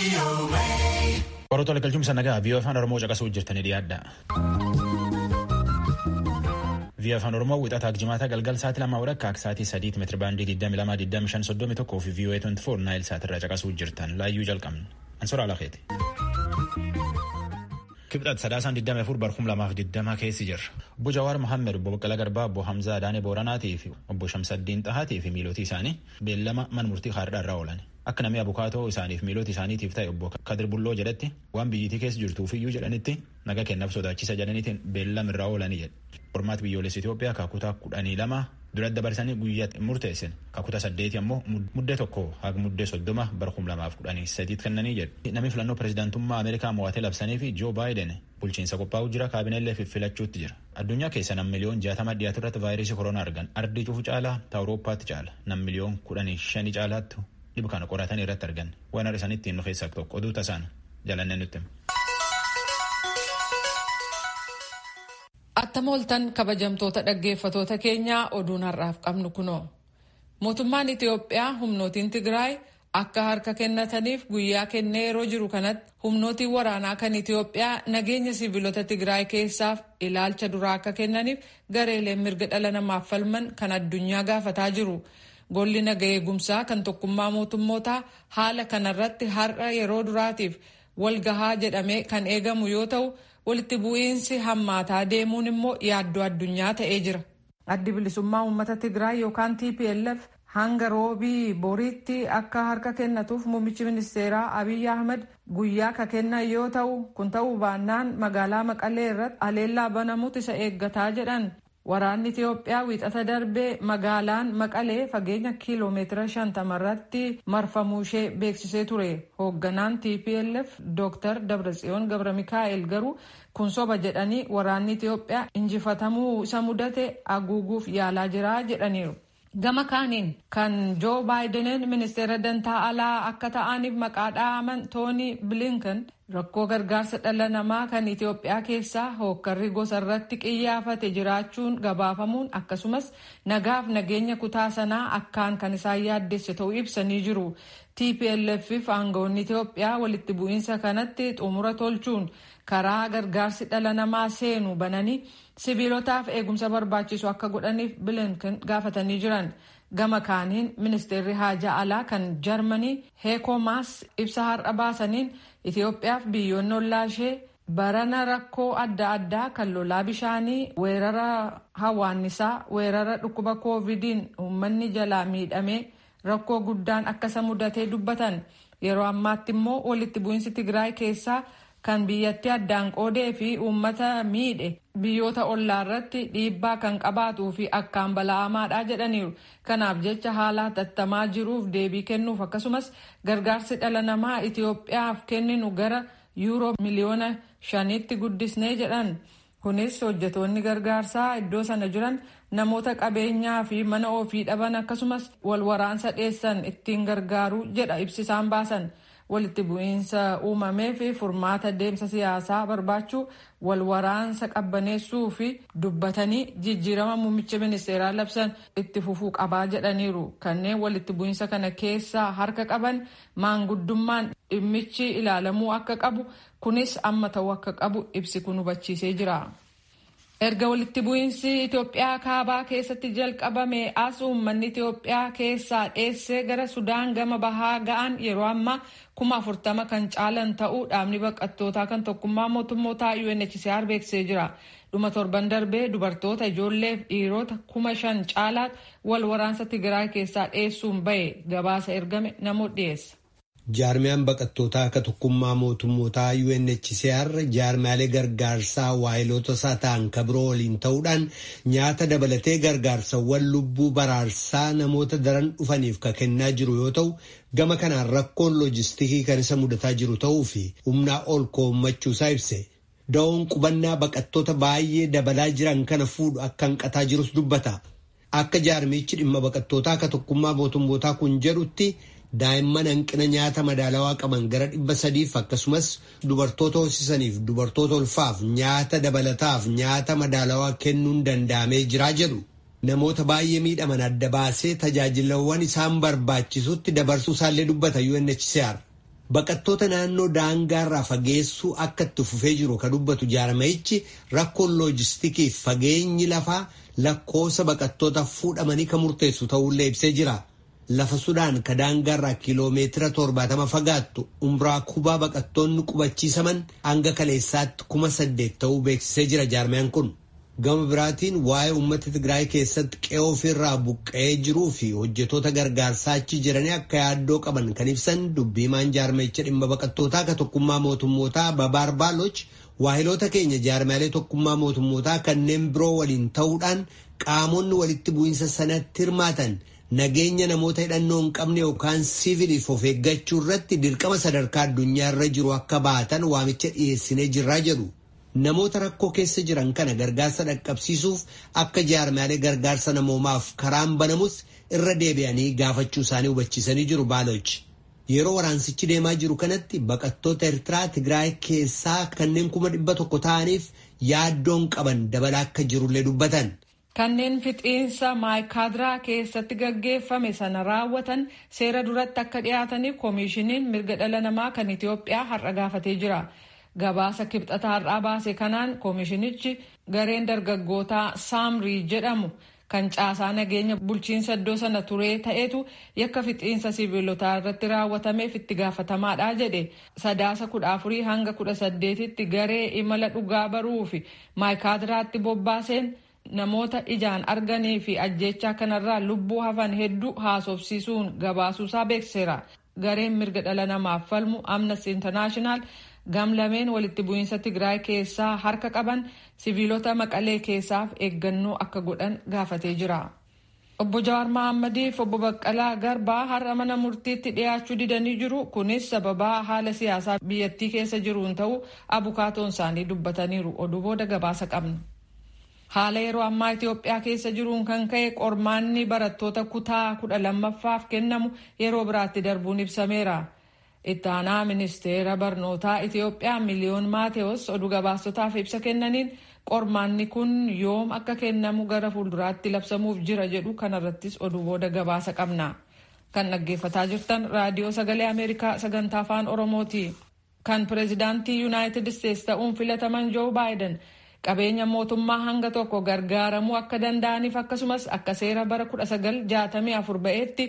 Qorrootti wal galchuun nagaa viiyoo afaan Oromoo caqasuu jirtanii dhiyaadha. Viiyoo afaan Oromoo wixataa jimaata galgal sa'aatii lamaa walakkaa akka sa'aatii sadiitti meetira baandii 22,25 fi viiyoo 24 naayil sa'aatirraa caqasuu jirtan laayyuu jalqabna. Ansoora Alakeeti. Kibxat sadaasaan 24 barhum lamaaf 20 keessi jirra. Obbo Jawaar Mohaammed, Obbo Baqqalaa Garbaa, Obbo Hamzaa Adaanee Booranaatii fi Obbo Shamsaddiin Xahaatii fi miilootii isaanii beellama mana murtii haaraa irraa oolan. Akka namni abukaatoo isaaniif miiloota isaaniitiif ta'e obbo Kadir Bulloo jedhetti waan biyyittii keessa jirtuufiyyuu jedhanitti naga kennaaf sodaachisa jedhaniitiin beellama irraa oolanii jedhe. Qormaata biyyoolessa Itoophiyaa kakutaa kudhanii lama dura dabarsanii guyyaa murteessan kakutaa saddeeti ammoo muddee tokko haga muddee soddoma bara kum lamaaf kudhanii sadiitti kennanii jedhe. Namni filannoo pirezidaantummaa Ameerikaa mo'atee labsanii fi Joo Baayiden bulchiinsa qophaa'uu jira kaabineellee filachuutti jira. Addunyaa keessa nam miliyoon jaatama dhiyaatu irratti vaayirasii koronaa argan ardii cufu caalaa ta Awurooppaatti caala nam miliyoon kudhanii shanii caalaattu dhibu kana qoratanii irratti argan waan har'a isaaniitti himnu keessaa tokko oduu tasaan jalannee nutti himu. Attama oltan kabajamtoota dhaggeeffatoota keenyaa oduun har'aaf qabnu kunoo. Mootummaan Itiyoophiyaa humnootiin Tigraay akka harka kennataniif guyyaa kennee yeroo jiru kanatti humnootiin waraanaa kan Itiyoophiyaa nageenya siviilota Tigraay keessaaf ilaalcha duraa akka kennaniif gareeleen mirga dhala namaaf falman kan addunyaa gaafataa jiru. Golli naga eegumsaa kan tokkummaa mootummootaa haala kanarratti har'a yeroo duraatiif walgahaa jedhamee kan eegamu yoo ta'u walitti bu'iinsi hammaataa deemuun immoo yaaddoo addunyaa ta'ee jira. Addi bilisummaa uummata Tigraay yookaan TPLF hanga roobii boriitti akka harka kennatuuf muummichi ministeeraa Abiy Ahmed guyyaa ka kennan yoo ta'u kun ta'uu baannaan magaalaa Maqalee irratti aleellaa banamuutu isa eeggataa jedhan. Waraanni Itiyoophiyaa wiixata darbee magaalaan Maqalee fageenya kiiloomeetira shantama irratti marfamuu ishee beeksisee ture. Hoogganaan TPLF Dr. Dabratsiyoon Gabra Mikaa'el garuu kun soba jedhanii waraanni Itiyoophiyaa injifatamuu isa mudate haguuguuf yaalaa jira jedhaniiru. Gama kaaniin kan Joo Baayideniin ministeera dantaa alaa akka ta'aniif maqaa dha'aman Tooni Bilinkan rakkoo gargaarsa dhala namaa kan Itiyoophiyaa keessaa hookkarri gosa irratti qiyyaafate jiraachuun gabaafamuun akkasumas nagaaf nageenya kutaa sanaa akkaan kan isaan yaaddesse ta'uu ibsanii jiru. TPLF fi aangawoonni Itiyoophiyaa walitti bu'iinsa kanatti xumura tolchuun karaa gargaarsi dhala namaa seenu bananii sibiilotaaf eegumsa barbaachisu akka godhaniif bilinkan gaafatanii jiran. Gama kaaniin ministeerri haajaa alaa kan Jarmanii Heekomaas ibsa har'a baasaniin Itiyoophiyaaf biyyoonni ollaa ishee barana rakkoo adda addaa kan lolaa bishaanii weerara hawaannisaa weerara dhukkuba koovidiin uummanni jalaa miidhamee rakkoo guddaan akka isa mudatee dubbatan yeroo ammaatti immoo walitti bu'iinsi Tigraay keessaa kan biyyattii addaan qoodee fi uummata miidhe biyyoota ollaa irratti dhiibbaa kan qabaatuu fi akkaan bala'amaadha jedhaniiru. Kanaaf jecha haala hatattamaa jiruuf deebii kennuuf akkasumas gargaarsi dhala namaa Itiyoophiyaaf kenninu gara yuuroo miliyoona shaniitti guddisnee jedhan. Kunis hojjetoonni gargaarsaa iddoo sana jiran namoota qabeenyaa fi mana ofii dhaban akkasumas wal waraansa dheessan ittiin gargaaru jedha ibsisaan baasan. walitti bu'iinsa uumamee fi furmaata deemsa siyaasaa barbaachuu wal waraansa qabbaneessuu fi dubbatanii jijjiirama muummicha ministeeraa labsan itti fufuu qabaa jedhaniiru kanneen walitti bu'iinsa kana keessaa harka qaban maanguddummaan dhimmichi ilaalamuu akka qabu kunis amma ta'uu akka qabu ibsi kun hubachiisee jira. erga walitti bu'iinsi Itoophiyaa kaabaa keessatti jalqabame as uummanni Itoophiyaa keessaa dheessee gara Sudaan gama bahaa ga'an yeroo ammaa kuma afurtama kan caalan ta'uu dhaabni baqattootaa kan tokkummaa mootummootaa UNHCR beeksisee jira. Dhuma torban darbee dubartoota ijoollee fi dhiirota kuma shan caalaatti wal waraansa Tigraay keessaa dheessuun bahe gabaasa ergame namoota dhiyeessa. Jaarmiyaan baqattootaa akka tokkummaa mootummootaa UNHCR jaarmiyaalee gargaarsaa waayiloota isaa ta'an kabiroo waliin ta'uudhaan nyaata dabalatee gargaarsawwan lubbuu baraarsaa namoota daran dhufaniif ka kennaa jiru yoo ta'u gama kanaan rakkoon loojistikii kan isa mudataa jiru ta'uu fi humnaa ol koommachuusaa ibse. Da'oon qubannaa baqattoota baay'ee dabalaa jiran kana fuudhu akka hanqataa jirus dubbata. Akka jaarmichi dhimma baqattootaa akka tokkummaa mootummootaa kun jedhutti. daa'imman hanqina nyaata madaalawaa qaban gara dhibba sadiif akkasumas dubartoota hoosisaniif dubartoota ulfaaf nyaata dabalataaf nyaata madaalawaa kennuun danda'amee jiraa jedhu namoota baay'ee miidhaman adda baasee tajaajilawwan isaan barbaachisutti dabarsuu isaallee dubbata UNHCR. Baqattoota naannoo daangaarraa fageessuu akka itti fufee jiru ka dubbatu jaarmayichi rakkoon loojistikiif fageenyi lafaa lakkoofsa baqattoota fuudhamanii kan murteessu ta'ullee ibsee jira. Lafa Sudaan ka daangaarraa kiiloomeetira torbaatama fagaattu umraa kubaa baqattoonni qubachiisaman hanga kaleessaatti kuma saddeet ta'uu beeksisee jira jaarmayaan kun. Gama biraatiin waa'ee uummata Tigraay keessatti qe'ee ofirraa buqqa'ee jiruu fi hojjetoota gargaarsaa achi jiranii akka yaaddoo qaban kan ibsan dubbiimaan jaarmayicha dhimma baqattootaa ka tokkummaa mootummootaa Babaar Baaloch waahiloota keenya jaarmaalee tokkummaa mootummootaa kanneen biroo waliin ta'uudhaan qaamonni walitti bu'iinsa sanatti hirmaatan nageenya namoota hidhannoo hin qabne yookaan siiviliif of eeggachuu irratti dirqama sadarkaa addunyaa irra jiru akka baatan waamicha dhiyeessinee jirraa jedhu. Namoota rakkoo keessa jiran kana gargaarsa dhaqqabsiisuuf akka jaarmaalee gargaarsa namoomaaf karaan banamus irra deebi'anii gaafachuu isaanii hubachiisanii jiru baaloch. Yeroo waraansichi deemaa jiru kanatti baqattoota Eertiraa Tigraay keessaa kanneen kuma dhibba tokko ta'aniif yaaddoon qaban dabalaa akka jirullee dubbatan. Kanneen fixiinsa maayikaadiraa keessatti gaggeeffame sana raawwatan seera duratti akka dhiyaataniif koomishiniin mirga dhala namaa kan Itoophiyaa har'a gaafatee jira. Gabaasa kibxata har'aa baase kanaan koomishinichi gareen dargaggootaa saamrii jedhamu kan caasaa nageenya bulchiinsa iddoo sana turee ta'etu yakka fixiinsa sibiilotaa irratti raawwatameef itti gaafatamaadha jedhe sadaasa kudha afurii hanga kudha saddeetitti garee imala dhugaa baruu fi maayikaadiraatti bobbaaseen namoota ijaan arganii fi ajjechaa kanarraa lubbuu hafan hedduu haasofsiisuun gabaasuusaa beekseera. Gareen mirga dhala namaaf falmu Amnesty International gamlameen walitti bu'iinsa Tigraay keessaa harka qaban siviilota maqalee keessaaf eeggannoo akka godhan gaafatee jira. Obbo Jawaar Mahaammadiif obbo Baqqalaa Garbaa har'a mana murtiitti dhiyaachuu didanii jiru. Kunis sababaa haala siyaasaa biyyattii keessa jiruun ta'uu abukaatoon isaanii dubbataniiru. Oduu booda gabaasa qabna. Haala yeroo ammaa Itoophiyaa keessa jiruun kan ka'e qormaanni barattoota kutaa kudha lammaffaaf kennamu yeroo biraatti darbuun ibsameera. Itti aanaa ministeera barnootaa Itoophiyaa miliyoon Maateewos oduu gabaastotaaf ibsa kennaniin qormaanni kun yoom akka kennamu gara fuulduraatti labsamuuf jira jedhu kanarrattis oduu booda gabaasa qabna. Kan dhaggeeffataa jirtan raadiyoo sagalee Ameerikaa sagantaa afaan Oromooti. Kan pireezidaantii Yuunaayitid Isteetsi ta'uun filataman Joo Baayiden qabeenya mootummaa hanga tokko gargaaramuu akka danda'aniif akkasumas akka seera bara 1964 ba'eetti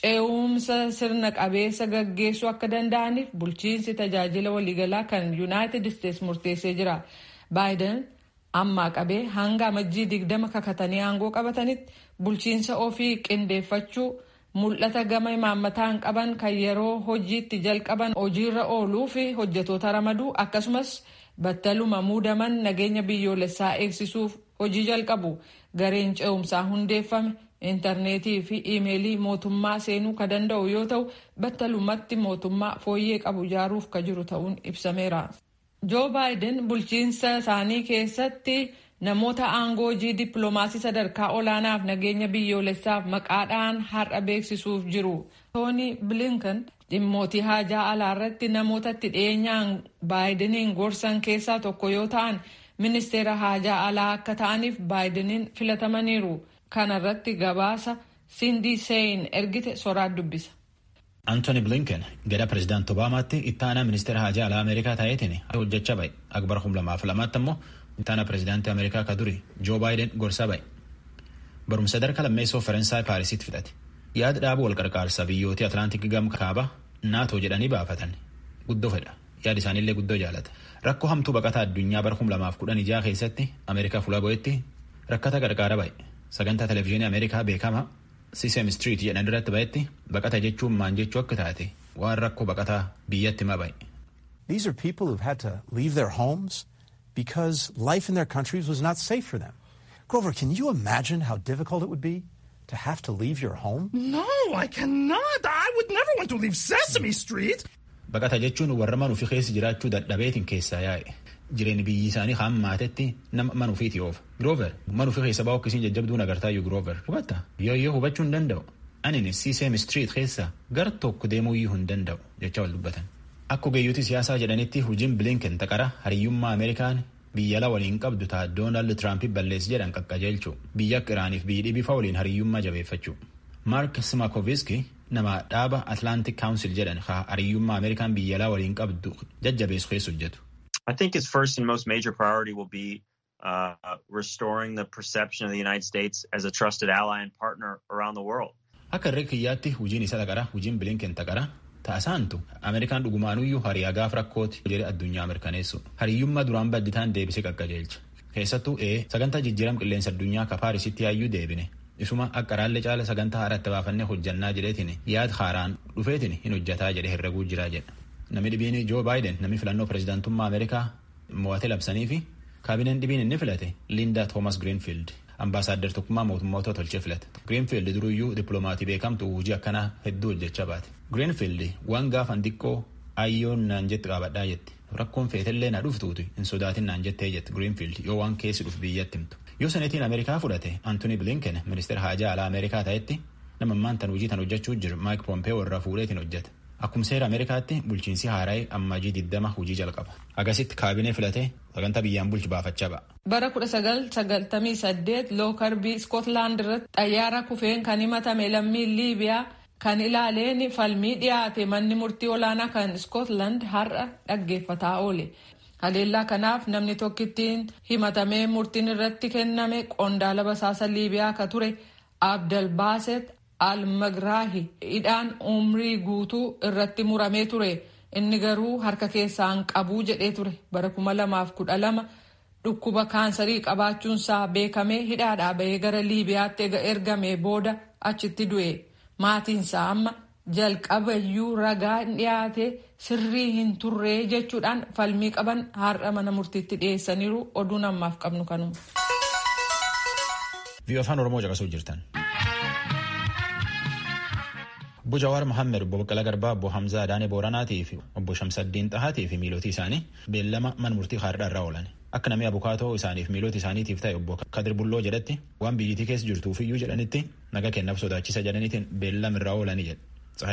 ce'umsa sirna qabeessa gaggeessuu akka danda'aniif bulchiinsi tajaajila waliigalaa kan yuunaayitid isteetsi murteessee jira. baayiden ammaa qabee hanga amajjii digdama kakatanii aangoo qabatanitti bulchiinsa ofii qindeeffachuu mul'ata gama imaammataan qaban kan yeroo hojiitti jalqaban hojiirra ooluu fi hojjetoota ramaduu akkasumas. battaluma muudaman nageenya biyyoolessaa eegsisuuf hojii jalqabu gareen ce'umsaa hundeeffame intarneetii fi iimeelii mootummaa seenuu ka danda'u yoo ta'u battalumatti mootummaa fooyyee qabu ijaaruuf ka jiru ta'uun ibsameera. joo baayiden bulchiinsa isaanii keessatti namoota aangoo hojii dippiloomaasii sadarkaa olaanaaf nageenya biyyoolessaaf maqaadhaan har'a beeksisuuf jiru. tooni bilinkan dhimmootii haajaa alaa irratti namoota itti dhiyeenyaan baayidiniin gorsan keessaa tokko yoo ta'an ministeera haajaa alaa akka ta'aniif baayidiniin filatamaniiru kana irratti gabaasa sindii seeyin ergite soraat dubbisa. Antony Blinken gara pireezidaanti Obaamaatti itti aanaa ministeera haajaa alaa Ameerikaa ta'eetiin hojjechaa ba'e. Akbar kum lamaaf lamaatti ammoo itti aanaa pireezidaantii Ameerikaa ka duri Joo Baayiden gorsaa ba'e. Barumsa sadarkaa lammeessoo Faransaay Paarisitti fixate. Yaada dhaabuu wal qarqaarsa biyyooti Atlaantik gama kaaba naatoo jedhanii baafatan guddoo fedha yaada isaaniillee guddoo jaalata rakkoo hamtuu baqataa addunyaa bara kum lamaaf kudhan ijaa keessatti ameerikaa fuula bo'etti rakkata qarqaara ba'e sagantaa televezyiinii ameerikaa beekama sisem street jedhan irratti ba'etti baqata jechuun maan jechuu akka taate waan rakkoo baqataa biyyatti hima ba'e. These are people who've had to leave their homes because life in their countries was not safe for them. Grover, can you imagine how difficult it would be to have to leave your home? No, I cannot. I would never want to leave Sesame Street. Baqata jechuun warra manuufi keessa jiraachuu dadhabeetiin keessaa yaa'e. Jireenya biyyi isaanii hammaatetti nama manuufiiti oofa. Giroover manuufi keessa baa'u akkasiin jajjabduun agartaayyuu Giroover. Hubatta yoo yoo hubachuu hin danda'u. Ani Sisem Street keessa gar tokko deemuuyyuu hin danda'u jecha wal dubbatan. Akka ogeeyyooti siyaasaa jedhanitti hojiin Blinken taqara hariyyummaa Ameerikaan biyya ala waliin qabdu ta'a Doonaald Tiraamp balleessi jedhan qaqqajeelchu biyya akka Iraaniif biyyi dhibifa waliin hariyyummaa jabeeffachuu. Mark Smakoviski nama dhaaba Atlantic Council jedhan haa hariyyummaa Ameerikaan biyya alaa waliin qabdu jajjabeessu keessa hojjetu. I think its first and most major priority will be uh, restoring the perception of the United States as a trusted ally and partner around the world. Akka irree kiyyaatti hujiin isa taqara hujiin bilinken taqara ta'asaantu Ameerikaan dhugumaanuyyuu hariyaa gaaf rakkooti jedhe addunyaa mirkaneessu hariyyummaa duraan badditaan deebisee qaqqajeelcha keessattuu ee sagantaa jijjiiram qilleensa addunyaa ka paarisitti yaayyuu deebine isuma akka raallee caala sagantaa haaratti baafannee hojjannaa jedheetiin yaad haaraan dhufeetiin hin hojjataa jedhe herreguu jiraa jedha namni dhibiin joo baayiden namni filannoo pirezidaantummaa ameerikaa mo'ate labsanii fi kaabineen dhibiin inni filate liindaa toomas giriinfiild ambaasaaddar tokkummaa mootummoota tolchee filate giriinfiild duruyyuu dippiloomatii beekamtu hojii akkanaa hedduu hojjechaa baate giriinfiild waan gaafan xiqqoo ayyoon naan jetti qaabadhaa jetti rakkoon feetellee na dhuftuuti hin sodaatin naan jettee jetti giriinfiild yoo waan keessi dhuf biyyatti himtu yoo seneetiin ameerikaa fudhate antoni bilinken ministeera haajaa alaa ameerikaa ta'etti nama ammaan tan hojii tan hojjechuu jiru maayik poompee warra fuudheetiin hojjete akkuma seera ameerikaatti bulchiinsi haaraa'ee ammajii diddama hojii jalqaba agasitti kaabinee filatee sagantaa biyyaan bulchi baafachaa ba'a. bara 1998 lookarbii iskootlaand irratti xayyaara kufeen kan himatame lammiin liibiyaa kan ilaaleen falmii dhiyaate manni murtii olaanaa kan iskootlaand har'a dhaggeeffataa oole. haleellaa kanaaf namni tokkittiin himatamee murtiin irratti kenname qondaala basaasa liibiyaa ka ture abdalbaaset almagraahi hidhaan umrii guutuu irratti muramee ture inni garuu harka keessaan qabuu jedhee ture bara 2012 dhukkuba kaansarii qabaachuunsaa beekamee hidhaadhaa bahee gara liibiyaatti ergamee booda achitti du'e maatiinsaa amma jalqabayyuu ragaa dhiyaate sirrii hin turree jechuudhaan falmii qaban har'a mana murtiitti dhiyeessaniiru oduun ammaaf qabnu kanuma. Viiyoo afaan Oromoo caqasuu jirtan. Obbo Jawaar Mohammed, Obbo Baqqalaa Garbaa, Obbo Hamzaa Adaanee Booranaatii fi Obbo Shamsaddiin Xahaatii fi miilootii isaanii beellama mana murtii har'aa irraa oolan. Akka namni abukaatoo isaaniif miilota isaaniitiif ta'e obbo Kadir Bulloo jedhatti waan biyyittii keessa jirtuufiyyuu jedhanitti naga kennaaf sodaachisa jedhaniitiin beellama irraa oolanii jedhe.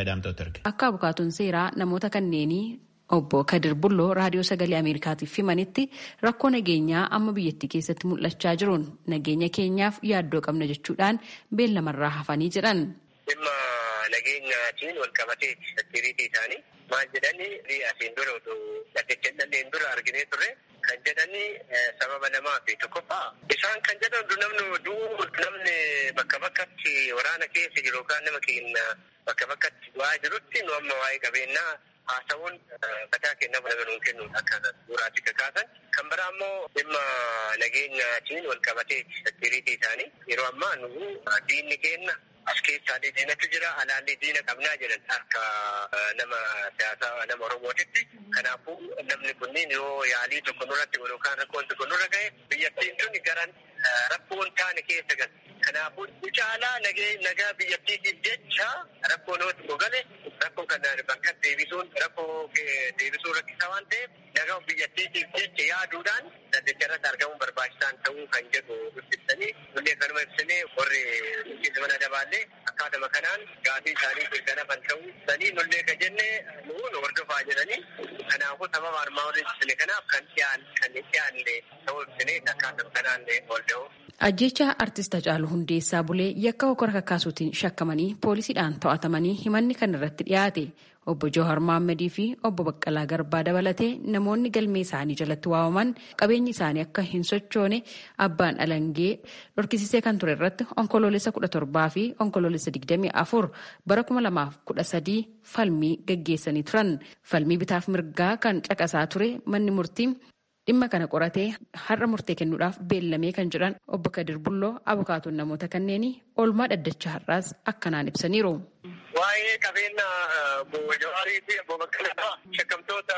Akka abukaatoon seeraa namoota kanneenii obbo Kadir Bulloo raadiyoo sagalee Ameerikaatiif himanitti rakkoo nageenyaa amma biyyattii keessatti mul'achaa jiruun nageenya keenyaaf yaaddoo qabna jechuudhaan beellamarraa hafanii jedhan. Dhimma nageenyaatiin wal qabatee seekiriitii isaanii maal jedhanii asiin dura otoo dhaggeeffanneen dura arginee turre kan jedhanii sababa lamaa fi tokkoffaa isaan kan jedhan namni duu namni bakka bakkatti waraana keessa jiru yookaan nama keenya bakka bakkatti du'aa jirutti nu amma waa'ee qabeenyaa haasawuun mataa kenna bula galuun kennuun akka suuraatti kakaasan kan biraa immoo dhimma nageenyaatiin wal qabatee seekiriitii isaanii yeroo ammaa nu diinni kenna as keessaa diinatu jira alaallee diina qabnaa jedhan akka nama siyaasaa nama oromootitti kanaafuu namni kunniin yoo yaalii tokko nurratti yookaan rakkoon tokko nurra ga'e biyyattiin tun garan rakkoon taane keessa gal kanaafuu caalaa nagaa biyyattiitiif jecha rakkoo namatti gogale rakkoo kana bakka deebisuun rakkoo deebisuu rakkisaa waan ta'eef nagaa biyyattiitiif jecha yaaduudhaan saddacharratti argamuun barbaachisaan ta'uu kan jedhu ibsanii nullee kanuma ibsinee warri bulchiinsa mana dabaallee akkaatuma kanaan gaafii isaanii mirkanafan ta'uu sanii nullee ka jenne nuun hordofaa jedhanii kanaafuu sababa armaan olii ibsine kanaaf kan dhiyaan kan dhiyaanne ta'uu ibsinee akkaatuma kanaan ol da'u. Ajjecha artist Hacaaluu Hundeessaa Bulee yakka hokora kakkaasuutiin shakkamanii poolisiidhaan to'atamanii himanni kan irratti dhiyaate obbo Jawhar Mohammadii fi obbo Baqqalaa Garbaa dabalatee namoonni galmee isaanii jalatti waamaman qabeenyi isaanii akka hin sochoone abbaan alangee dhorkisisee kan ture irratti onkoloolessa kudha torbaa fi onkoloolessa digdamii afur bara kuma lamaaf kudha sadii falmii gaggeessanii turan falmii bitaaf mirgaa kan caqasaa ture manni murtii. dhimma kana qoratee har'a murtee kennuudhaaf beellamee kan jedhan obbo Kadir Bulloo abukaatoon namoota kanneenii oolmaa dhaddacha har'aas akkanaan ibsaniiru. Waa'ee qabeenya obbo Jawaarii fi obbo Baqqalaa shakkamtoota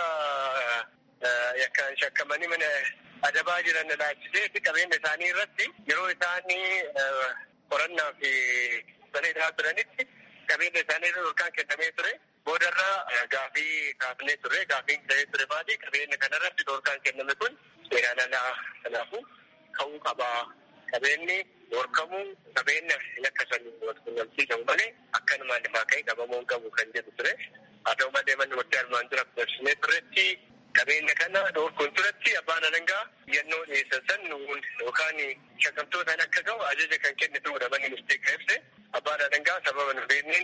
yakkaan shakkamanii mana adabaa jiran ilaalchisee qabeenya isaanii irratti yeroo isaanii qorannaa fi bareedaa turanitti qabeenya isaanii irra yookaan kennamee ture. boodarraa gaafii kaafnee turre gaafiin ta'ee ture baadii qabeenya kanarratti dhorkaan kenname kun seeraan alaa kanaafuu ka'uu qabaa qabeenyi dhorkamuu qabeenya yakka sanii walqunnamsiisamu malee akkanumaan lafaa ka'ee qabamuu qabu kan jedhu ture haa ta'u malee manni murtii armaan dura dabarsinee turretti qabeenya kana dhorkuun turetti abbaan alangaa yennoo dhiyeessan san nuun yookaan shakkamtootaan akka ga'u ajaja kan kenne ta'uudha manni murtii ka ibse abbaan alangaa sababa nu beekneen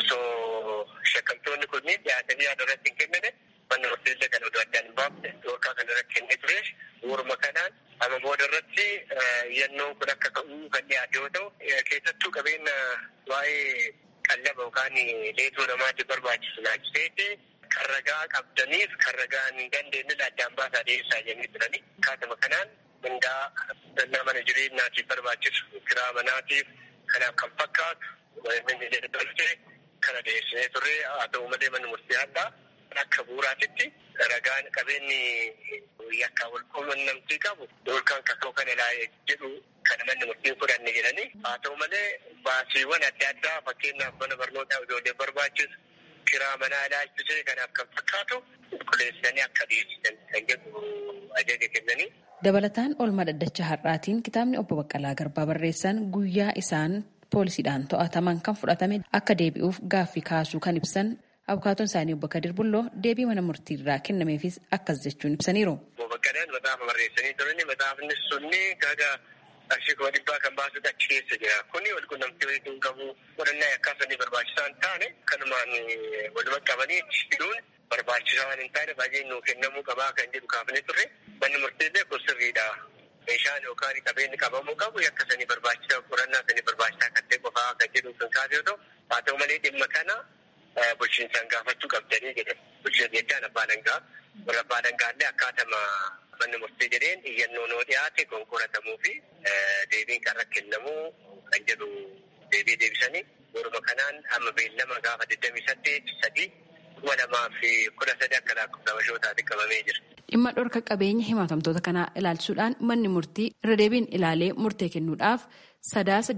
osoo shakkamtoonni kunniin dhiyaatanii yaada irratti hin kennine manni murteessa kan oduu addaan hin baafne dhoorkaa kan irratti kennee ture waruma kanaan amma booda irratti yannoon kun akka ka'uu kan dhiyaate yoo ta'u keessattuu qabeenya waa'ee qallaba yookaan leetuu namaatiif barbaachisu laachiseeti kan ragaa qabdaniif kan ragaa hin dandeenye addaan baasaa dhiyeessaa jennee turani. Kaatuma kanaan mindaa dannaa mana jireenyaatiif barbaachisu kiraa manaatiif kanaaf kan fakkaatu manni jedhamtee kana dhiyeessinee turre haa ta'u malee manni murtii addaa akka bu'uuraatitti ragaan qabeenyi yakka wal quunnamtii qabu yookaan kakoo kana ilaalee jedhu kana manni murtiin fudhanne jedhanii haa ta'u malee baasiiwwan adda addaa fakkeenyaaf mana barnootaa ijoollee barbaachisu kiraa manaa ilaalchisee kanaaf kan fakkaatu qulqulleessanii akka dhiyeessisan kan jedhu ajaja kennanii. Dabalataan oolmaa dhaddacha har'aatiin kitaabni obbo Baqqalaa Garbaa barreessan guyyaa isaan poolisiidhaan to'ataman kan fudhatame akka deebi'uuf gaaffii kaasuu kan ibsan abukaatoon isaanii obbo Kadir Bulloo deebii mana murtiirraa kennameefis akkas jechuun ibsaniiru. Obbo Baqqalaan maxaafa barreessanii turani maxaafni sunni kaga qarshii kuma dhibbaa kan baasutu achi keessa jira. Kuni wal quunnamtii walitti hin qabu qorannaa yakkaasanii barbaachisaa hin taane kanumaan waluma qabanii hidhuun barbaachisaa waan hin taane baay'ee nuu kennamuu qabaa kan jedhu kaafnee turre manni murteellee kun sirriidha. Meeshaan yookaan qabeenyi qabamuu qabu yakka sanii barbaachisaa qorannaa sanii barbaachisaa kan ta'e qofaa kan jedhu kan kaase yoo ta'u haa ta'u malee dhimma kana bulchiinsaan gaafachuu qabdanii jedhe bulchiinsa jechaan abbaa dangaa warra abbaa dangaallee akkaatama manni murtee jedheen iyyannoo noo dhiyaate konkolaatamuu fi deebiin qarra kennamuu kan jedhu deebii deebisanii waruma kanaan amma beellama gaafa 28 sadii kuma lamaa fi kudha sadii akka lakkoofsa bashootaatti qabamee jira. Dhimma dhorka qabeenya himatamtoota kanaa ilaalchisuudhaan manni murtii irra deebiin ilaalee murtee kennuudhaaf sadaasa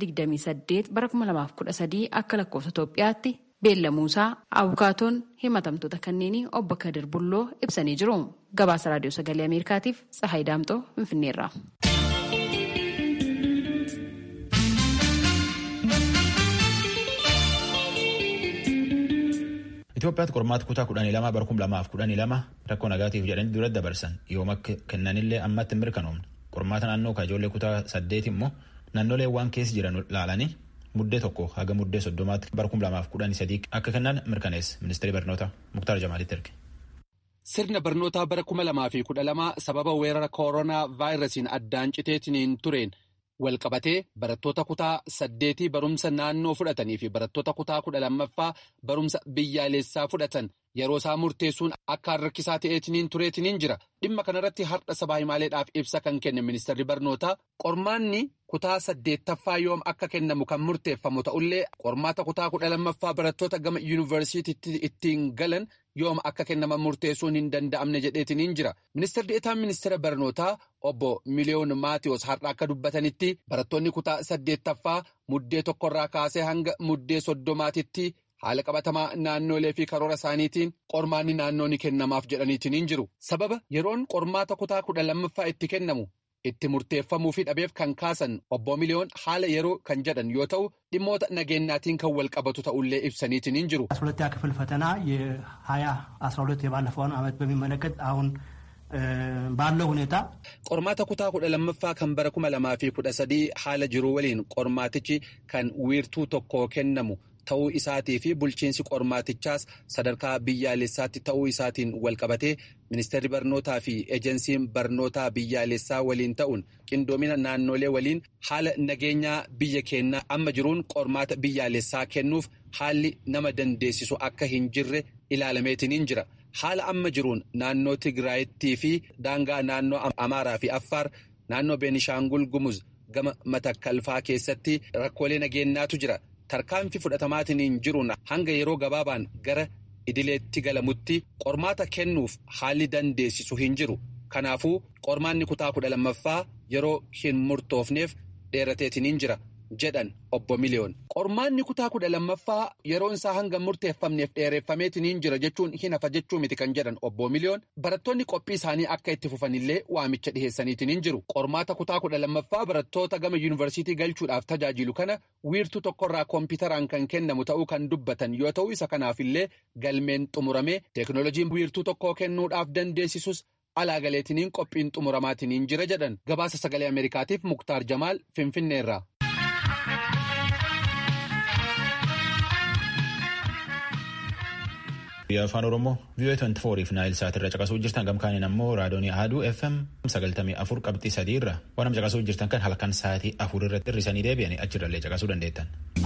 28 bara 2013 akka lakkoofsa Itoophiyaatti beellamuusaa abukaatoon himatamtoota kanneenii obbo Kadir Bulloo ibsanii jiru. Gabaasa Raadiyoo Sagalee Ameerikaatiif Tsahaay Daamxoo Finfinneerra. Itoophiyaatti qormaata kutaa kudhanii lama bara kuma lamaaf kudhanii lama rakkoo nagaatiif jedhanii dura dabarsan yooma kennanillee ammatti hin mirkanoomne qormaata naannoo ka ijoollee kutaa saddeet immoo naannolee waan keessa jiran laalanii muddee tokko haga muddee soddomaatti bara kuma lamaaf kudhanii sadii akka kennan mirkaneessa ministeerri barnoota muktaar jamaalitti erge. Sirna barnootaa bara kuma lamaa fi kudha lama sababa weerara kooroonaa vaayirasiin addaan citeetiin tureen walqabatee barattoota kutaa saddeetii barumsa naannoo fudhatanii fi barattoota kutaa kudha lammaffaa barumsa biyyaalessaa fudhatan yeroo isaa murteessuun akka rakkisaa ta'eetiniin tureetiniin jira dhimma kanarratti har'a sabaa himaaleedhaaf ibsa kan kenne ministeerri barnootaa qormaanni kutaa saddeettaffaa yoom akka kennamu kan murteeffamu ta'ullee qormaata kutaa kudha lammaffaa barattoota gama yuunivarsiitiitti ittiin galan yoom akka kennaman murteessuun hin danda'amne jedheetiniin jira ministeerri deetaan ministeera barnootaa obbo miliyoon maatiyoos har'a akka dubbatanitti barattoonni kutaa saddeettaffaa muddee tokkorraa kaasee hanga muddee soddomaatitti haala qabatamaa naannoolee fi karoora isaaniitiin qormaanni naannoo ni kennamaaf jedhaniitiin jiru sababa yeroon qormaata kutaa kudha lammaffaa itti kennamu itti murteeffamuu fi dhabeef kan kaasan obbo miliyoon haala yeroo kan jedhan yoo ta'u dhimmoota nageenyaatiin kan wal qabatu ta'ullee ibsaniitiin jiru. ሁለተኛ ክፍል ፈተና የሀያ አስራ ሁለት የባለፈውን ዓመት በሚመለከት አሁን ባለው ሁኔታ qormaata kutaa kudha lammaffaa kan bara kuma lamaa fi kudha sadii haala jiru waliin qormaatichi kan wiirtuu tokko kennamu ta'uu isaatii fi bulchiinsi qormaatichaas sadarkaa biyyaalessaatti ta'uu isaatiin walqabatee ministeerri barnootaa fi ejensiin barnootaa biyyaalessaa waliin ta'uun qindoomina naannolee waliin haala nageenyaa biyya keenyaa amma jiruun qormaata biyyaalessaa kennuuf haalli nama dandeessisu akka hin jirre ilaalameetiniin jira. haala amma jiruun naannoo Tigraayittii fi daangaa naannoo Amaaraa fi Affaar naannoo Beenishaangul Gumuz gama matakkalfaa keessatti rakkoolee nageenyaatu jira. Tarkaanfii fudhatamaatiin jiruun hanga yeroo gabaabaan gara idileetti galamutti qormaata kennuuf haalli dandeessisu hin jiru. Kanaafuu qormaanni kutaa kudha lammaffaa yeroo hin murtoofneef dheerateetiin jira. jedhan obbo miliyoon qormaanni kutaa kudha lammaffaa yeroon isaa hanga murteeffamneef dheereffameetiin jira jechuun hin hafa jechuu miti kan jedhan obbo miliyoon barattoonni qophii isaanii akka itti fufanillee waamicha dhiheessaniitiin jiru qormaata kutaa kudha lammaffaa barattoota gama yuunivarsiitii galchuudhaaf tajaajilu kana wiirtuu tokkorraa koompiitaraan kan kennamu ta'uu kan dubbatan yoo ta'u isa kanaafillee galmeen xumuramee teeknooloojiin wiirtuu tokkoo kennuudhaaf dandeessisus alaagaleetiniin qophiin xumuramaatiniin jira jedhan gabaasa sagalee ameerikaatiif muktaar jamaal finfinneerra. Biyya afaan Oromoo VOA 24 fi Naayil Saat irra caqasuu jirtan gamkaaniin ammoo raadoonii Ahaduu FM 94 qabxii sadii irra waan caqasuu jirtan kan halkan sa'aatii afur irratti hirrisanii deebi'anii achirrallee caqasuu dandeettan.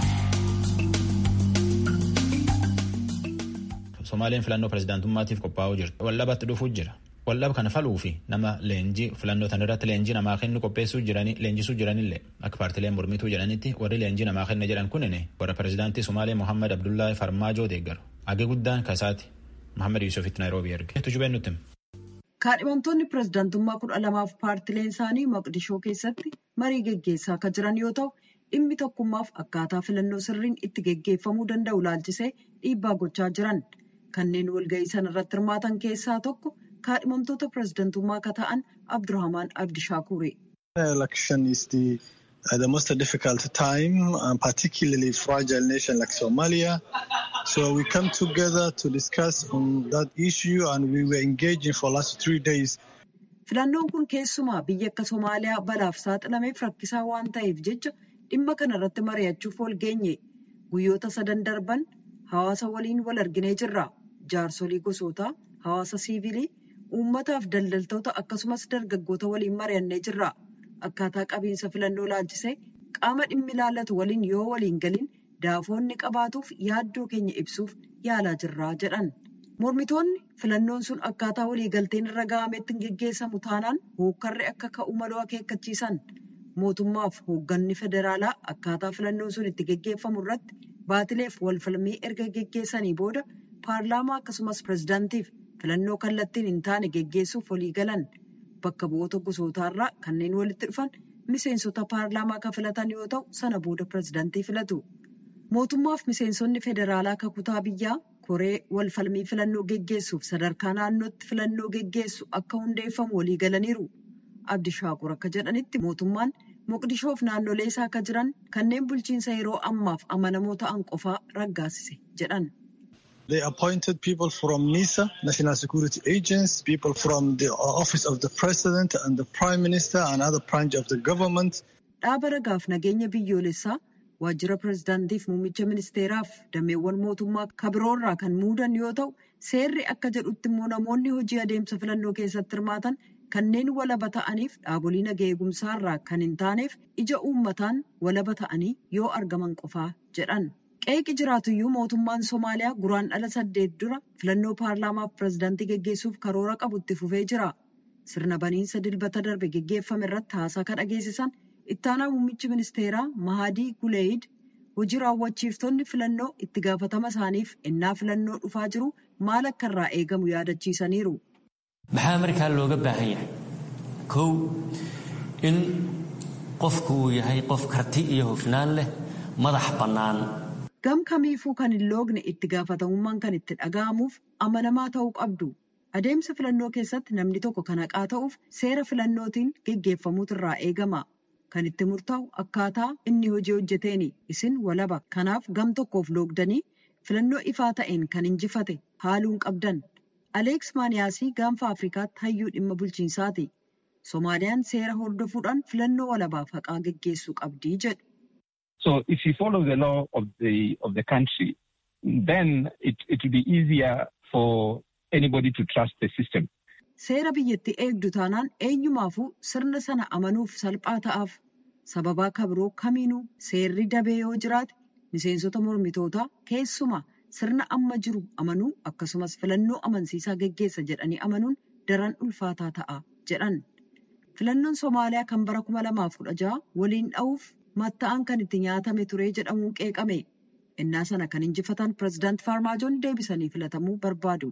Somaaleen filannoo pirezidaantummaatiif qophaa'uu jirti. Wallabatti dhufuu jira. Wallaba kana faluu fi nama leenjii filannoo tan irratti leenjii namaa kennu qopheessuu jiranii leenjisuu jiranillee akka paartileen mormituu jedhanitti warri leenjii namaa kenna jedhan kunini warra pirezidaantii Somaalee Mohaammed Abdullaahi Farmaajoo deeggaru. Agee guddaan kasaati. Mohaammed Yuusufitti Naayiroobii erge. Tujubeen nutti. Kaadhimamtoonni pirezidaantummaa kudha lamaaf paartileen isaanii Maqdishoo keessatti marii geggeessaa akka jiran yoo ta'u dhimmi tokkummaaf akkaataa filannoo sirriin itti geggeeffamuu danda'u laalchisee dhiibbaa gochaa jiran. Kanneen walga'ii sana irratti hirmaatan keessaa tokko kaadhimamtoota pirezidantummaa akka ta'an Abdurrahmaan Abdishaakuuri. Election is the, uh, the most difficult time, uh, particularly fragile nation like Somalia. So we come together to discuss on that issue and we were engaging for last three days. Filannoon kun keessumaa biyya akka Somaaliyaa balaaf saaxilameef rakkisaa waan ta'eef jecha dhimma kana irratti mari'achuuf wal geenye. Guyyoota sadan darban hawaasa waliin wal arginee jirra. Jaarsolii gosootaa, hawaasa siivilii, uummataaf daldaltoota akkasumas dargaggoota waliin mari'annee jirra. Akkaataa qabiinsa filannoo laalchisee qaama dhimmi ilaallatu waliin yoo waliin galin daafoonni qabaatuuf yaaddoo keenya ibsuuf yaalaa jirraa jedhan. Mormitoonni filannoon sun akkaataa waliigalteen irra ga'ametti hin geggeessamu taanaan hookkarri akka ka'u maloo akeekkachiisan. Mootummaaf hoogganni federaalaa akkaataa filannoon sun itti geggeeffamu irratti baatileef walfalmii erga geggeessanii booda paarlaamaa akkasumas pirezidaantiif filannoo kallattiin hin taane geggeessuuf walii galan bakka bu'oota gosootaarraa kanneen walitti dhufan miseensota paarlaamaa kan filatan yoo ta'u sana booda pirezidaantii filatu. Mootummaaf miseensonni federaalaa kakutaa biyyaa koree walfalmii filannoo geggeessuuf sadarkaa naannootti filannoo geggeessu akka hundeeffamu walii galaniiru. Abdishaakur akka jedhanitti mootummaan Moqdishoof naannolee isaa akka jiran kanneen bulchiinsa yeroo ammaaf amanamoo ta'an qofaa raggaasise jedhan. They appointed people from NISA, National Security Agents, people from the Office of the President and the Prime Minister and other branch of the government. Dhaaba ragaaf nageenya biyyoolessaa waajjira pirezidaantiif muummicha ministeeraaf dameewwan mootummaa kabiroorraa kan muudan yoo ta'u seerri akka jedhutti immoo namoonni hojii adeemsa filannoo keessatti hirmaatan kanneen walaba ta'aniif dhaabolee nagaa eegumsaarraa kan hin taaneef ija uummataan walaba ta'anii yoo argaman qofaa jedhan. Qeeqi jiraatuyyuu mootummaan Somaaliyaa guraan dhala saddeet dura filannoo paarlaamaaf pirezidaantii geggeessuuf karoora qabu itti fufee jira. Sirna baniinsa dilbata darbe geggeeffame irratti haasaa kan dhageessisan ittaanaa muummichi ministeeraa Mahadii Guleeyid hojii raawwachiiftonni filannoo itti gaafatama isaaniif ennaa filannoo dhufaa jiru maal akka irraa eegamu yaadachiisaniiru. Maxaa markaa looga baahan yahay? Kow in qofku uu yahay qof karti iyo hufnaan leh madax bannaan. Gam kamiifuu kan hin loogne itti gaafatamummaan kan itti dhaga'amuuf amanamaa ta'uu qabdu. Adeemsa filannoo keessatti namni tokko kan haqaa ta'uuf seera filannootiin geggeeffamuutu irraa eegama. Kan itti murtaa'u akkaataa inni hojii hojjeteeni isin walaba. Kanaaf gam tokkoof loogdanii filannoo ifaa ta'een kan injifate haaluun qabdan. Aleeks Maaniyaasii gaanfa Afrikaatti hayyuu dhimma bulchiinsaati. Somaaliyaan seera hordofuudhaan filannoo walabaaf haqaa geggeessuu qabdii jedhu. So if you follow the law of the of the country, then it it will be easier for anybody to trust the system. Seera biyyatti eegdu taanaan eenyumaafuu sirna sana amanuuf salphaa ta'aaf. Sababaa kabiroo kamiinuu seerri dabee yoo jiraate miseensota mormitootaa keessumaa sirna amma jiru amanuu akkasumas filannoo amansiisaa geggeessa jedhanii amanuun daran ulfaataa ta'a jedhan. Filannoon Somaaliyaa kan bara kuma lamaaf kudha jaha waliin dha'uuf matta'an kan itti nyaatame ture jedhamuun qeeqame. Innaa sana kan injifatan pirezidaanti Faarmaajoon deebisanii filatamuu barbaadu.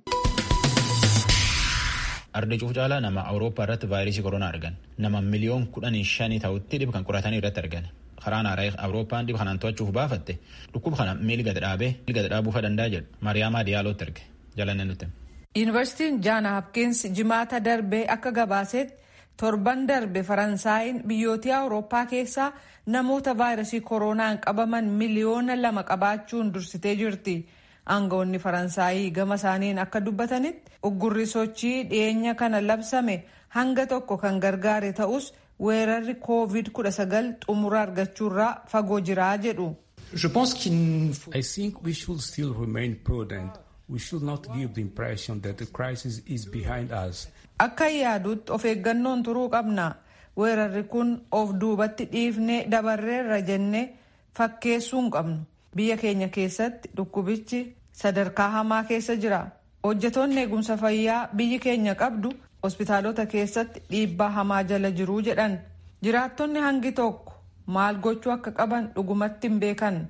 Arda cuuf caalaa nama Awurooppaa irratti vaayirasii koronaa argan. Nama miliyoon kudhanii shanii ta'utti dhib kan qoratanii irratti argan. Karaan haaraa Awurooppaan dhib kanaan to'achuuf baafatte dhukkuba kana miili gad dhaabee miili gad dhaabuu danda'a jedhu Maariyaamaa Diyaalootti erge. Jalanne nuti. Yuunivarsiitiin Jaan Hapkins jimaata darbee akka gabaasetti torban darbe Faransaayiin biyyoota Awurooppaa keessaa namoota vaayirasii koronaan qabaman miliyoona lama qabaachuun dursitee jirti. Aangawoonni Faransaayii gama isaaniin akka dubbatanitti uggurri sochii dhiyeenya kana labsame hanga tokko kan gargaare ta'us weerarri COVID-19 xumura argachuurraa fagoo jiraa jedhu. I think we should still remain prudent. we should not give the impression that the crisis is behind us. Akka yaadutti of eeggannoon turuu qabna. Weerarri kun of duubatti dhiifnee dabarreerra jennee fakkeessuu hin qabnu. Biyya keenya keessatti dhukkubichi sadarkaa hamaa keessa jira. Hojjetoonni eegumsa fayyaa biyyi keenya qabdu hospitaalota keessatti dhiibbaa hamaa jala jiruu jedhan. Jiraattonni hangi tokko maal gochuu akka qaban dhugumatti hin beekan.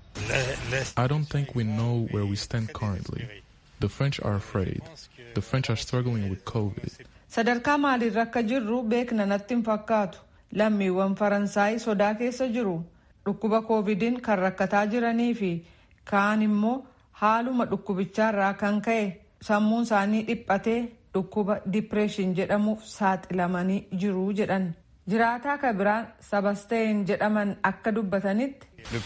I don't think we know where we stand currently. The French are afraid. The French are struggling with COVID. Sadarkaa maaliirra akka jirru beekna natti hin fakkaatu. Lammiiwwan Faransaay sodaa keessa jiru. Dhukkuba koovidiin kan rakkataa jiranii fi kaan immoo haaluma dhukkubichaarraa kan ka'e sammuun isaanii dhiphatee dhukkuba dipireeshin jedhamuuf saaxilamanii jiru jedhan. Jiraataa kan biraan Sabasteen jedhaman akka dubbatanitti.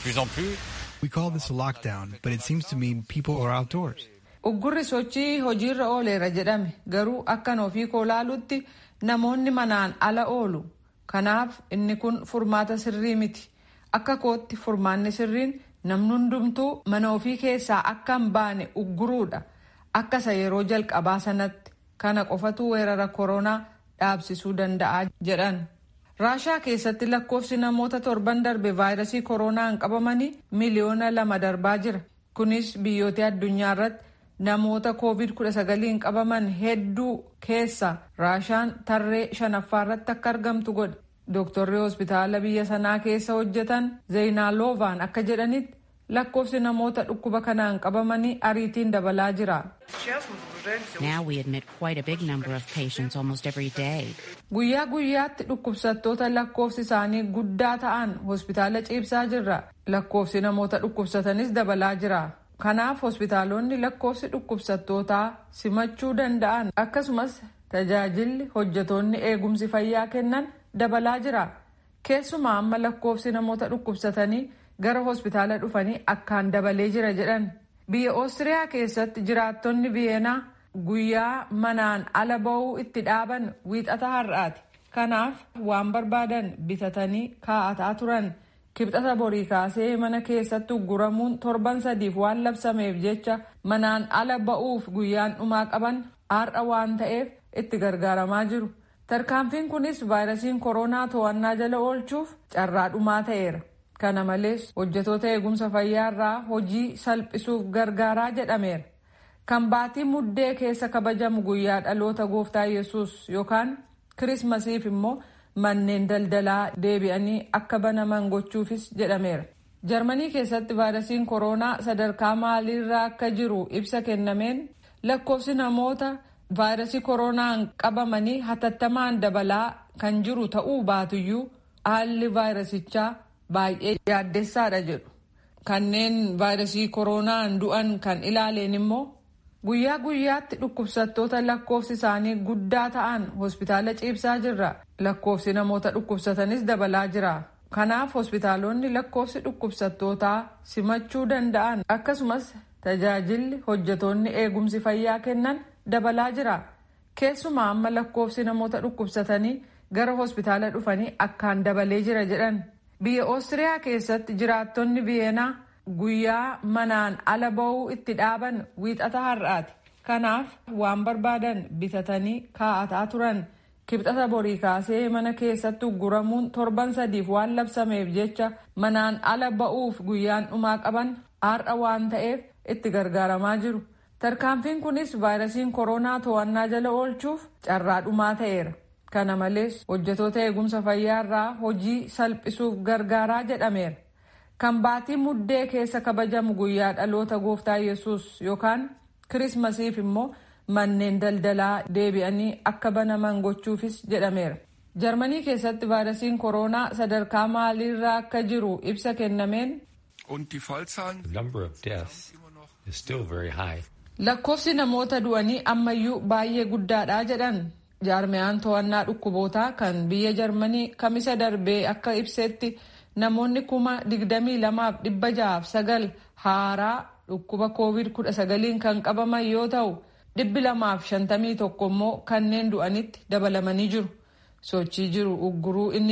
We call this a lockdown, but it seems to mean people are outdoors. Uggurri sochii hojiirra ooleera jedhame garuu akkan ofii koo laalutti namoonni manaan ala oolu. Kanaaf inni kun furmaata sirrii miti. Akka kootti furmaanni sirriin namni hundumtuu mana ofii keessaa akka hin baane ugguruudha. Akka isa yeroo jalqabaa sanatti kana qofatu weerara koronaa dhaabsisuu danda'a jedhan. Raashaa keessatti lakkoofsi namoota torban darbe vaayirasii koronaan qabamanii miliyoona lama darbaa jira. Kunis biyyoota addunyaa irratti namoota covid-19 qabaman hedduu keessa raashaan tarree shanaffaa irratti akka argamtu godhe. Dooktorri hospitaala biyya sanaa keessa hojjetan Zeenaalovaan akka jedhanitti lakkoofsi namoota dhukkuba kanaan qabamanii ariitiin dabalaa jira. Now we admit quite a big number of patients almost every day. Guyyaa guyyaatti dhukkubsattoota lakkoofsi isaanii guddaa ta'an hospitaala ciibsaa jirra. Lakkoofsi namoota dhukkubsatanis dabalaa jira. Kanaaf hospitaalonni lakkoofsi dhukkubsattootaa simachuu danda'an akkasumas tajaajilli hojjetoonni eegumsi fayyaa kennan dabalaa jira. Keessumaa amma lakkoofsi namoota dhukkubsatanii gara hospitaala dhufanii akkaan dabalee jira jedhan. Biyya Oostiriyaa keessatti jiraattonni Viyeenaa guyyaa manaan ala ba'uu itti dhaaban wiixata har'aati. Kanaaf waan barbaadan bitatanii kaa'ataa turan. Kibxata borii kaasee mana keessatti ugguramuun torban sadiif waan labsameef jecha manaan ala ba'uuf guyyaan dhumaa qaban har'a waan ta'eef itti gargaaramaa jiru. Tarkaanfiin kunis vaayirasiin koronaa to'annaa jala oolchuuf carraa dhumaa ta'eera. Kana malees hojjetoota eegumsa fayyaa irraa hojii salphisuuf gargaaraa jedhameera. Kan baatii muddee keessa kabajamu guyyaa dhaloota gooftaa yesus yookaan kirismasiif immoo manneen daldalaa deebi'anii akka banaman gochuufis jedhameera. Jarmanii keessatti vaayirasiin koronaa sadarkaa maaliirraa akka jiru ibsa kennameen lakkoofsi namoota vaayirasii koronaan qabamanii hatattamaan dabalaa kan jiru ta'uu baatuyyuu haalli vaayirasichaa baay'ee yaaddessaadha jedhu. Kanneen vaayirasii koronaan du'an kan ilaaleen immoo guyyaa guyyaatti dhukkubsattoota lakkoofsi isaanii guddaa ta'an hospitaala ciibsaa jirra. Lakkoofsi namoota dhukkubsatanis dabalaa jira. Kanaaf hospitaalonni lakkoofsi dhukkubsattootaa simachuu danda'an akkasumas tajaajilli hojjetoonni eegumsi fayyaa kennan dabalaa jira. Keessumaa amma lakkoofsi namoota dhukkubsatanii gara hospitaala dhufanii akkaan dabalee jira jedhan. Biyya Oostiriyaa keessatti jiraattonni Viyeenaa guyyaa manaan ala ba'uu itti dhaaban wiixata har'aati. Kanaaf waan barbaadan bitatanii kaa'ataa turan. Kibxata borii kaasee mana keessatti ugguramuun torban sadiif waan labsameef jecha manaan ala ba'uuf guyyaan dhumaa qaban har'a waan ta'eef itti gargaaramaa jiru. Tarkaanfiin kunis vaayirasiin koronaa to'annaa jala oolchuuf carraa dhumaa ta'eera. Kana malees hojjetoota eegumsa fayyaa irraa hojii salphisuuf gargaaraa jedhameera. Kan baatii muddee keessa kabajamu guyyaa dhaloota gooftaa yesus yookaan kirismasiif immoo manneen daldalaa deebi'anii akka banaman gochuufis jedhameera. Jarmanii keessatti vaayirasiin koronaa sadarkaa maaliirraa akka jiru ibsa kennameen. Lakkoofsi namoota du'anii ammayyuu baay'ee guddaadha jedhan jaarmiyaan to'annaa dhukkubootaa kan biyya jarmanii kamisa darbee akka ibsetti namoonni kuma digdamii lamaaf dhibba ja'aaf sagal haaraa dhukkuba koovid kudha sagaliin kan qabaman yoo ta'u dhibbi lamaaf shantamii tokko immoo kanneen du'anitti dabalamanii jiru sochii jiru ugguruu inni